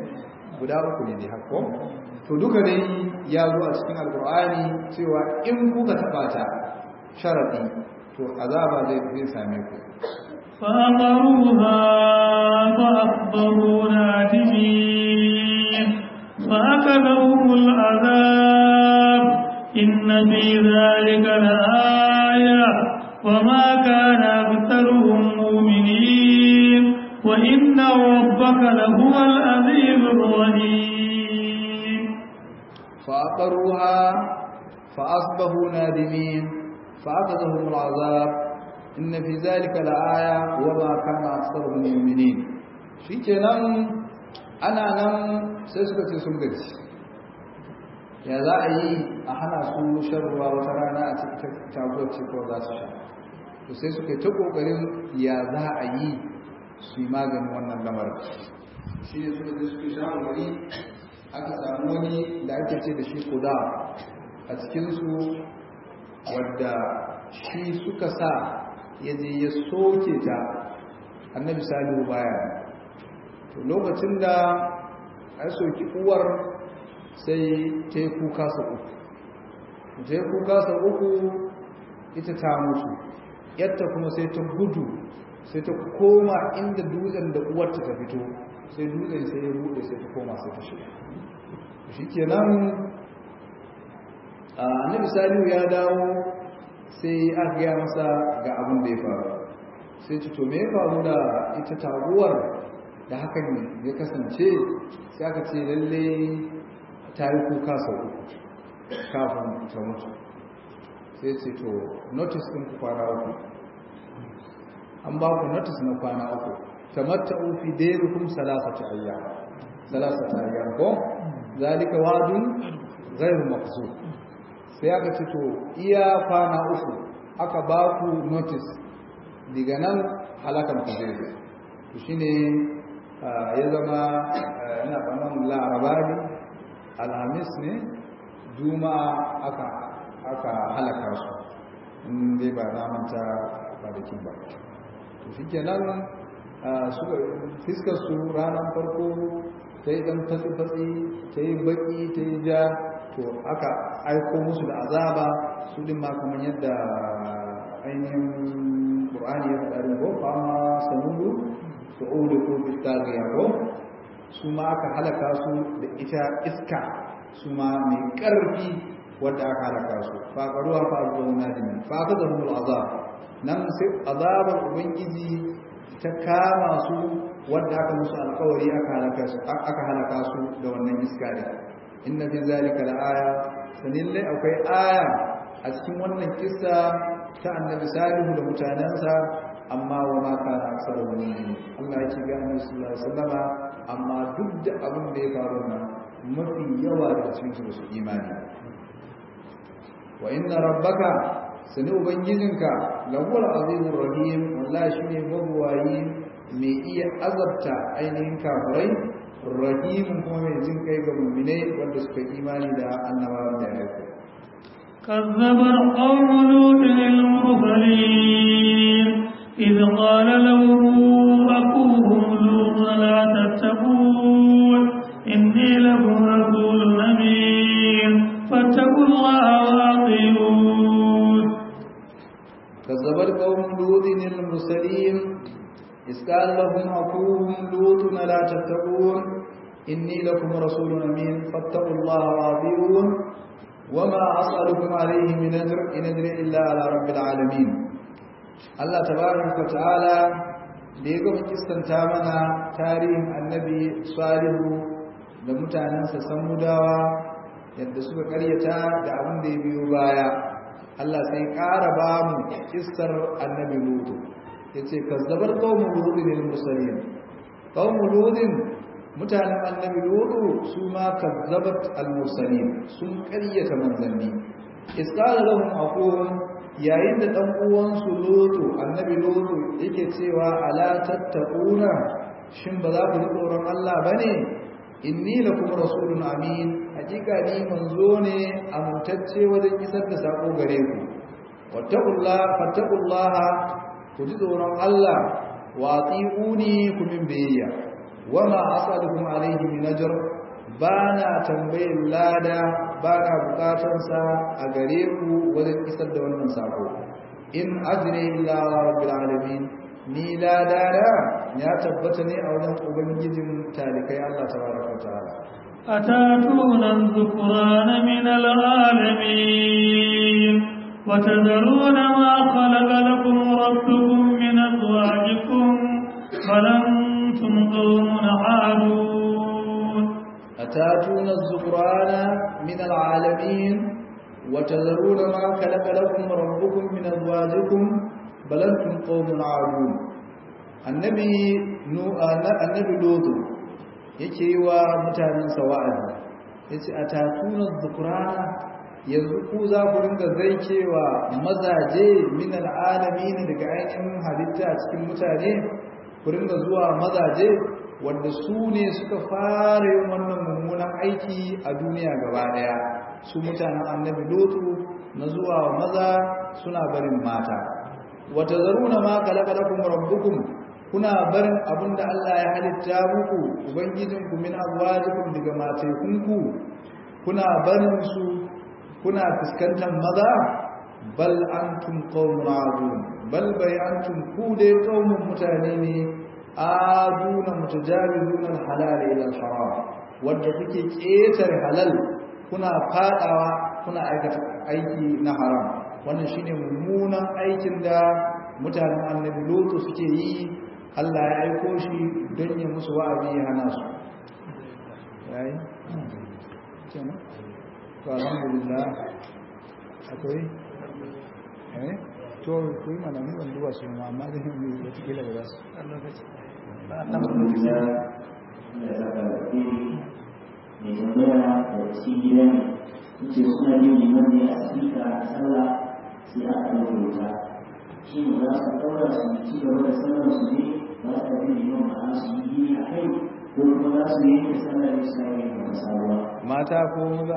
guda uku ne dai haka to duka dai ya zo a cikin alkur'ani cewa in kuka taba ta sharadi to azaba zai zai same ku فأمروها فأخبروا نادمين فأكلهم العذاب إن في ذلك لآية وما كان أكثرهم مؤمنين وإن ربك لهو العزيز الرحيم فأقروها فأصبحوا نادمين فأخذهم العذاب إن في ذلك لآية وما كان أكثرهم مؤمنين shikenan ana nan sai suka ce sun gaji ya za a yi a hana su shan ruwa wata rana a cikin taguwar ce ko za su sha to sai suka yi ta kokarin ya za a yi su yi maganin wannan lamarin shi ne suka je suka sha wuri aka samu wani da ake ce da shi kuda a cikinsu wadda shi suka sa ya je ya soke ta annabi salihu baya to lokacin da a soki uwar sai ta yi kuka sa uku ta yi kuka sa uku ita ta mutu yadda kuma sai ta gudu sai ta koma inda dutsen da uwarta ta fito sai dutsen sai ya bude sai ta koma sai ta shiga shi kenan annabi salihu ya dawo sai aka gaya masa ga abin da ya faru sai ci to me ya faru da ita taguwar da hakan ya kasance sai aka ce lalle ta yi kuka sau uku kafin ta mutu sai ce to notice ɗin ku kwana uku an ba ku notice na kwana uku tamatta ufi dairukum salasata ayyam salasata ayyam ko zalika wadun ghairu maqsud sai aka ce to iya kwana uku aka ba ku notice diga nan halakan ku zai zai to shine ya zama ina tsammanin laraba ne alhamis ne juma'a aka aka halaka su in dai ba na manta kwanakin ba to shi kenan suka fiskar su ranar farko ta yi ɗan fatsi-fatsi ta yi baƙi ta yi ja to aka aiko musu da azaba su ɗin ma kamar yadda ainihin ƙur'ani ya faɗa ko fama sanudu to ulu ko fitariya ko su ma aka halaka su da ita iska su ma mai ƙarfi wadda aka halaka su faƙaruwa fa abubuwan nadimin fa aka zama azab nan sai azabar ubangiji ta kama su wadda aka musu alkawari aka halaka su da wannan iska ne inna fi zalika la'aya sanillai akwai aya a cikin wannan kissa ta annabi salihu da mutanensa amma wa ma kana aksaru mu'minin Allah ya ce ga annabi sallallahu alaihi wasallama amma duk da abin da ya faru nan mafi yawa da cikin su su imani wa inna rabbaka sani ubangijinka lahuwar azizun rahim wallahi shine mabuwayi mai iya azabta ainihin kafirai rahimun kuma mai jin kai ga mu'minai wanda suka imani da annabawan da ya aiko كذب قوم لوط المرسلين إذ قال لهم أخوهم لوط لا تتقون إني لكم رسول أمين فاتقوا الله وأطيعون كذبت قوم لوط المرسلين إذ قال لهم أخوهم لوط لا تتقون إني لكم رسول أمين فاتقوا الله وأطيعون وما أسألكم عليه من أجر إن أجري إلا على رب العالمين الله تبارك وتعالى da ya gama kistanta mana tarihin annabi salihu da mutanensa samudawa yadda suka karyata da abin da ya biyo baya Allah sai ƙara ba mu kissar annabi lutu ya ce kazzabar ƙaunar lutun ne musulun ƙaunar lutun mutanen annabi lutu su ma kazzabat al-mursalin sun ƙaryata manzanni iskala lahum aqum yayin da dan uwansu lutu annabi lutu yake cewa ala tattaquna shin ba za ku ji tsoron Allah bane inni lakum rasulun amin hakika ni manzo ne amintacce wajen isar da sako gare ku wattaqullaha fattaqullaha ku ji tsoron Allah wa atiuni ku min biyayya wama asalukum alayhi min ajr ba na tambayin lada ba na bukatarsa a gare ku wajen isar da wannan sako in ajire illa rabbil alamin ni lada da ya tabbata ne a wajen ubangijin talikai Allah tabaraka ta'ala أتاتون الذكران من العالمين وتذرون ما خلق لكم ربكم من أزواجكم بل أنتم قوم عادون أتاتون الذكران من العالمين وتذرون ما خلق لكم ربكم من أزواجكم بل أنتم قوم عادون النبي نو النبي لوط yake yi wa mutanensa wa'azi yace atatuna dhukrana yanzu ku za ku ringa zaikewa mazaje min alalamin daga ainihin halitta cikin mutane ku ringa zuwa mazaje wanda su ne suka fara yin wannan mummunan aiki a duniya gaba daya su mutanen annabi lutu na zuwa maza suna barin mata wata zaruna ma kalakalakum rabbukum kuna barin abinda Allah ya halitta muku ubangijinku min azwajikum daga matekunku kuna barin su kuna fuskantar maza bal antum qaumun adun bal bai antum ku dai qaumun mutane ne aduna mutajabizuna alhalal ila alharam wanda kuke ketar halal kuna fadawa kuna aikata aiki na haram wannan shine mummunan aikin da mutanen annabi lutu suke yi Allah ya aiko shi don yi musu wa'azi ya hana su yayi kenan to alhamdulillah akwai eh to kuyi mana ne ban duba su ma amma zai yi wata kila ba za su alhamdulillah da zaka da kiri mai tambaya da cikin gida ne ce suna yin liman ne a sika a sallah sai aka ɗauke wuta shi ne za su ɗaura su ci gaba da sallar su ne ba su ɗauki liman ma'ana su yi gini a kai ko kuma za su yanke sallar ne su yi wata sabuwa mata ko maza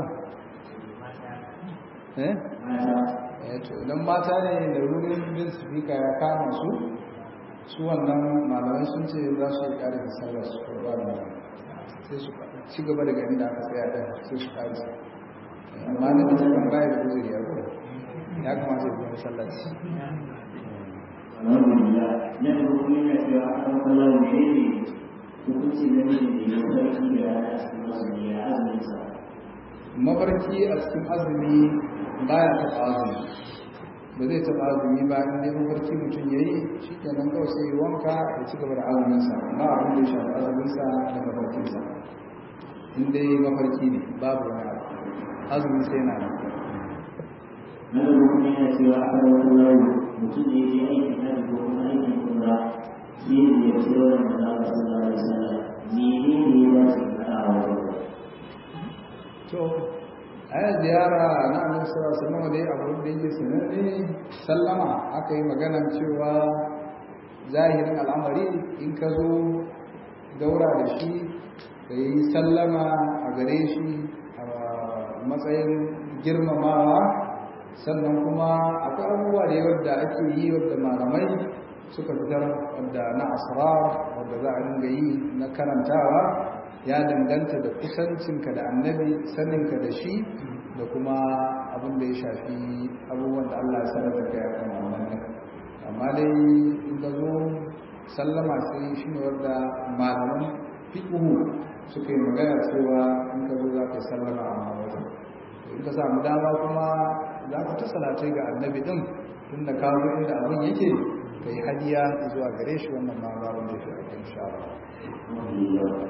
eh mata eh to idan mata ne da rurin bin speaker ya kama su su wannan malamai sun ce za su yi ƙarfi sallar su ko ba da sai su ci gaba daga inda aka tsaya ɗaya sai su ƙarfi amma da mutum kan baya da uzuri ya ko ya kamata ya zama sallaci alhamdulillah na da kuma yana cewa a kan kallon da ya ne hukunci na mijin da ya sarki da rana a cikin azumi ya azumin sa mafarki a cikin azumi baya taɓa azumi ba zai taɓa azumi ba in dai mafarki mutum ya yi shi kenan kawai sai yi wanka ya ci gaba da azuminsa ba abin da ya shafi azuminsa da mafarkinsa in dai mafarki ne babu wani abu azumi sai na nan na da kuma yana cewa a kan kallon mutum da ya je aikin hajji ko kuma aikin umra sai ya ce wa manzo Allah sallallahu alaihi wasallam menene ya dace ka faɗa wa wajen to aya ziyara na annabi sallallahu alaihi wasallam dai abu da yake sananne sallama aka yi magana cewa zahirin al'amari in ka zo daura da shi ka yi sallama a gare shi a matsayin girmamawa sannan kuma akwai abubuwa da yawa da ake yi wadda malamai suka fitar wadda na asrar wadda za a dinga yi na karantawa ya danganta da kusancinka da annabi saninka da shi da kuma abin da ya shafi abubuwan da Allah ya sanar da kai akan wannan amma dai in ka zo sallama sai shi ne wanda malaman fiqhu suka yi magana cewa in ka zo za ka sallama a wajen in ka samu dama kuma za ka ta salatai ga annabi din tun da ka zo inda abin yake ka yi hadiya zuwa gare shi wannan ma ba wanda ya fi insha Allah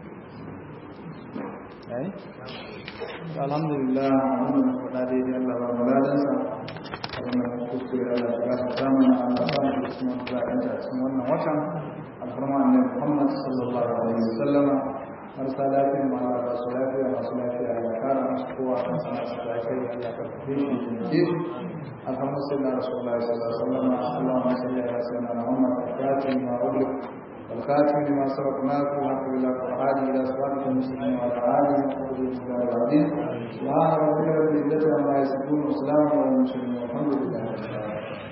ai alhamdulillah wannan faɗa daidai Allah ba mu ladansa wannan kuskure Allah ya ba ta mana Allah ba mu cikin wannan a cikin wannan watan alfarma annabi Muhammad sallallahu alaihi wasallam marasa lafiya ma Allah ba su lafiya masu lafiya ya kara musu kowa kan sana su lafiya Allah ka fi shi jinke shi alhamdu sallallahu rasulullahi sallallahu alaihi wasallam Allahumma salli ala sayyidina Muhammad fatih ma ughliq والخاتم لما سبق ناصر الحق بالله والهادي الى صراط المسلمين وعلى اله وصحبه وسلم العظيم سبحان ربك رب العزه عما يصفون وسلام على المرسلين والحمد لله رب العالمين